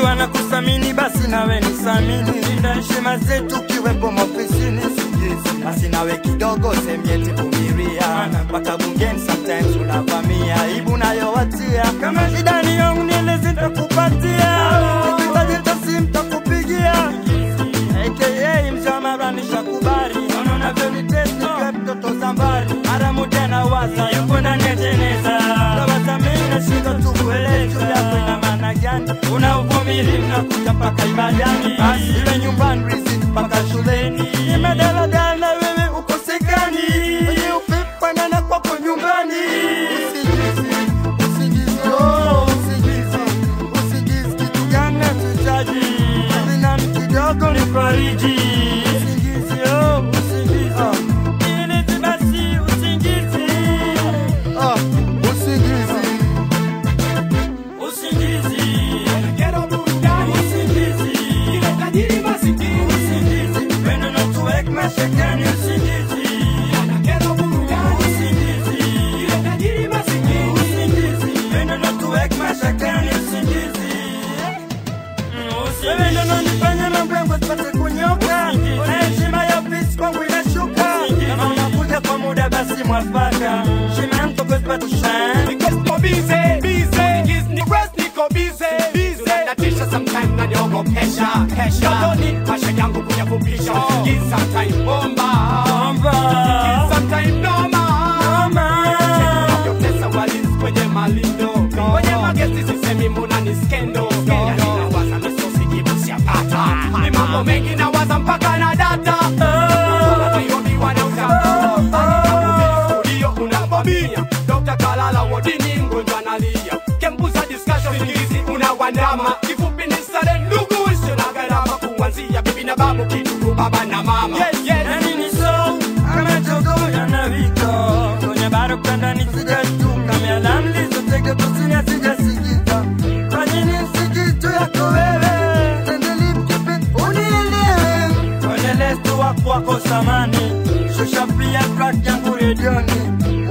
wanakusamini basi nawe nisamini, linda heshima zetu kiwepo maofisini. Sijizi basi nawe kidogo semyeti vumilia, mpaka bungeni sometimes unavamia aibu nayowatia. Kama shida ni yangu nieleze, nitakupatia ukihitaji tasi mtakupigia aka mzamara nishakubali, naona unavyonitesti nikiwa mtoto zambari, haramu tena waza yuko ndani ya jeneza, tawaza mimi nashindwa tu kuelewa juu yako ina maana gani? Una uvumilivu nakuja mpaka ibadani, basi iwe nyumbani riziki mpaka shuleni, nimedaladala na wewe ukosekani, wenye upepo nana kwako nyumbani Usijizi, usijizi, oh, usijizi, usijizi, kitu gani hatuhitaji? Sina kidogo ni fariji usingizi, oh, usingizi. Ili basi usingizi, Ah, usingizi. usingizi, Kero burudani, usingizi, ile tajiri masikini. usingizi. Pendo na tuweke mashakani, usingizi, Kero burudani, usingizi, ile tajiri masikini. usingizi. Pendo na tuweke mashakani, usingizi. Wewe ndo unanifanya mambo yangu sipate kunyoka, na heshima ya ofisi kwangu inashuka. Kama unakuja kwa muda basi mwafaka, heshima yangu kwako sipate shine. Because niko busy, busy. Is ni rest niko busy, busy. Unadatisha sometime na nyogo kesha, kesha. Yotoni, maisha yangu kuyafupisha. Give sometime bomba. Give sometime noma. Unavyotesa walinzi kwenye malindo. Kwenye magesti sisemi muna ni skendo. Yani nawaza misosi jibu siyapata. Ni mambo mengi nawaza mpaka na data. Nairobi wanauza studio unavamia Dr. Kalala wodini mgonjwa analia Kembuza discussion fikirizi unawandama Kifupi ni sare ndugu isio na gharama Kuanzia bibi na babu kidugu baba na mama Yes, yes Nani ni so kama jogo yanawika kwenye baro kanda nisijashtuka miala mlizotege kusini sijasikika kwa nini sikitu yako wewe tendelipkipe unielewe kwenye lestu wako wako samani shusha pia track yangu redioni